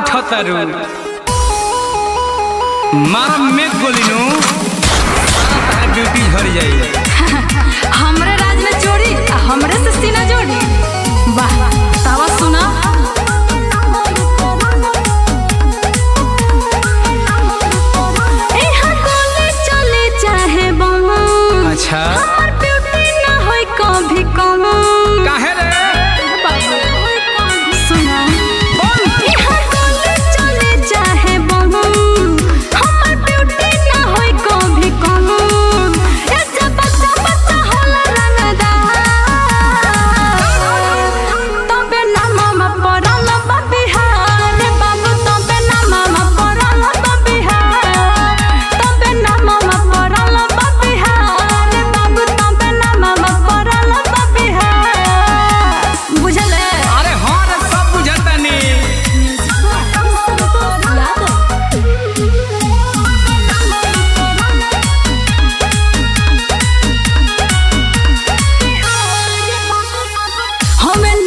उठतारू मारा में गोलिनु तार ड्यूटी झड़ जाई हमरे राज में चोरी आ हमरे से सीना जोड़ी वाह तावा सुना एहाँ गोली चले चाहे बम अच्छा हमर ब्यूटी ना होई कभी कम काहे रे सुना बोल एहाँ गोली चले चाहे बम हमर ब्यूटी ना होई कभी कम ऐसे बच्चा बच्चा होला रंगदार तबे ना मामा पड़ल बा बिहार बाबू तबे ना मामा पड़ल बा बिहार तबे ना मामा पड़ल बा बिहार बाबू तबे ना मामा पड़ल बा बिहार बुझले अरे हाँ रे सब बुझतानी हमें